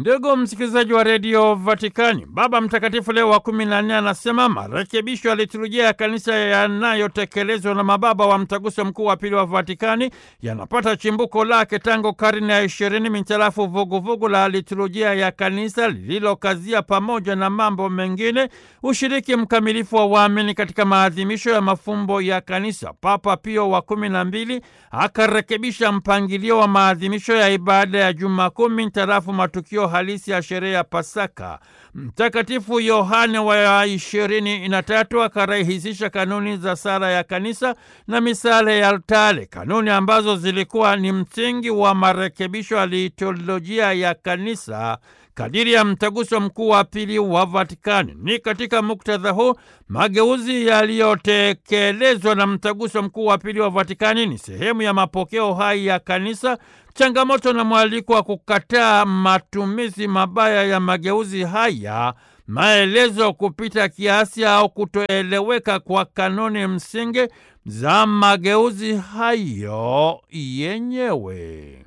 Ndugu msikilizaji wa redio Vatikani, Baba Mtakatifu Leo wa kumi na nne anasema marekebisho ya liturujia ya kanisa yanayotekelezwa na mababa wa mtaguso mkuu wa pili wa Vatikani yanapata chimbuko lake tangu karne ya ishirini mintarafu vuguvugu la liturujia ya kanisa lililokazia pamoja na mambo mengine ushiriki mkamilifu wa waamini katika maadhimisho ya mafumbo ya kanisa. Papa Pio wa kumi na mbili akarekebisha mpangilio wa maadhimisho ya ibada ya Juma Kuu mintarafu matukio halisi ya sherehe ya Pasaka. Mtakatifu Yohane wa ishirini na tatu akarahisisha kanuni za sala ya kanisa na misala ya altare, kanuni ambazo zilikuwa ni msingi wa marekebisho ya liturujia ya kanisa kadiri ya mtaguso mkuu wa pili wa Vatikani. Ni katika muktadha huu mageuzi yaliyotekelezwa na mtaguso mkuu wa pili wa Vatikani ni sehemu ya mapokeo hai ya kanisa, changamoto na mwaliko wa kukataa matumizi mabaya ya mageuzi haya, maelezo kupita kiasi au kutoeleweka kwa kanuni msingi za mageuzi hayo yenyewe.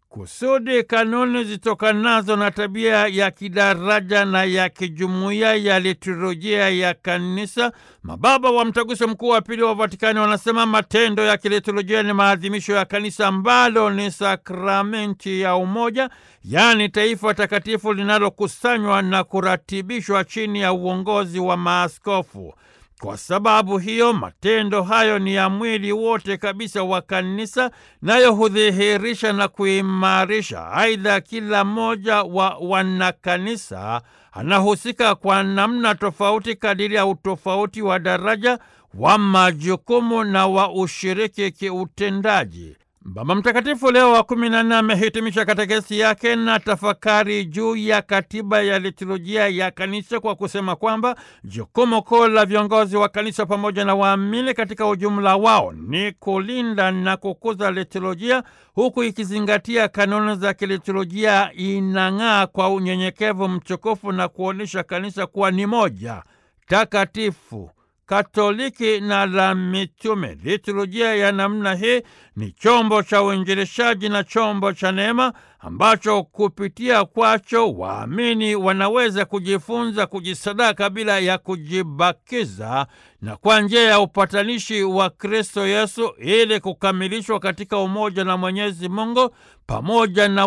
Kusudi kanuni zitokanazo na tabia ya kidaraja na ya kijumuiya ya liturujia ya kanisa, mababa wa mtaguso mkuu wa pili wa Vatikani wanasema matendo ya kiliturujia ni maadhimisho ya kanisa ambalo ni sakramenti ya umoja, yaani taifa takatifu linalokusanywa na kuratibishwa chini ya uongozi wa maaskofu. Kwa sababu hiyo matendo hayo ni ya mwili wote kabisa wa kanisa, nayo hudhihirisha na kuimarisha. Aidha, kila mmoja wa wanakanisa anahusika kwa namna tofauti kadiri ya utofauti wa daraja wa majukumu na wa ushiriki kiutendaji. Baba Mtakatifu Leo wa kumi na nne amehitimisha katekesi yake na tafakari juu ya katiba ya liturujia ya kanisa kwa kusema kwamba jukumu kuu la viongozi wa kanisa pamoja na waamini katika ujumla wao ni kulinda na kukuza liturujia, huku ikizingatia kanuni za kiliturujia, inang'aa kwa unyenyekevu mtukufu na kuonyesha kanisa kuwa ni moja takatifu Katoliki na la mitume. Liturujia ya namna hii ni chombo cha uinjilishaji na chombo cha neema ambacho kupitia kwacho waamini wanaweza kujifunza kujisadaka bila ya kujibakiza na kwa njia ya upatanishi wa Kristo Yesu ili kukamilishwa katika umoja na Mwenyezi Mungu pamoja na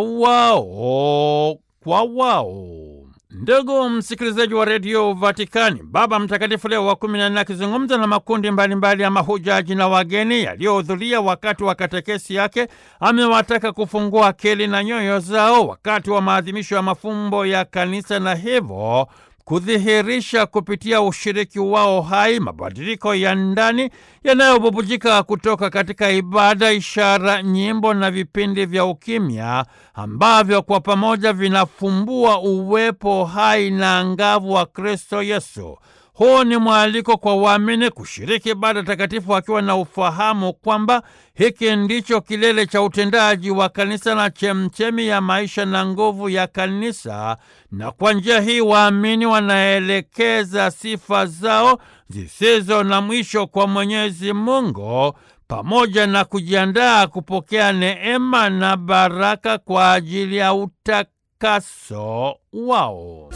wao kwa wao. Ndugu msikilizaji wa redio Vatikani, Baba Mtakatifu Leo wa kumi na nne akizungumza na makundi mbalimbali mbali ya mahujaji na wageni yaliyohudhuria wakati wa katekesi yake, amewataka kufungua akili na nyoyo zao wakati wa maadhimisho ya mafumbo ya kanisa na hivyo kudhihirisha kupitia ushiriki wao hai mabadiliko ya ndani yanayobubujika kutoka katika ibada, ishara, nyimbo na vipindi vya ukimya ambavyo kwa pamoja vinafumbua uwepo hai na angavu wa Kristo Yesu. Huu ni mwaliko kwa waamini kushiriki ibada takatifu wakiwa na ufahamu kwamba hiki ndicho kilele cha utendaji wa kanisa na chemchemi ya maisha na nguvu ya kanisa, na kwa njia hii waamini wanaelekeza sifa zao zisizo na mwisho kwa Mwenyezi Mungu pamoja na kujiandaa kupokea neema na baraka kwa ajili ya utakaso wao.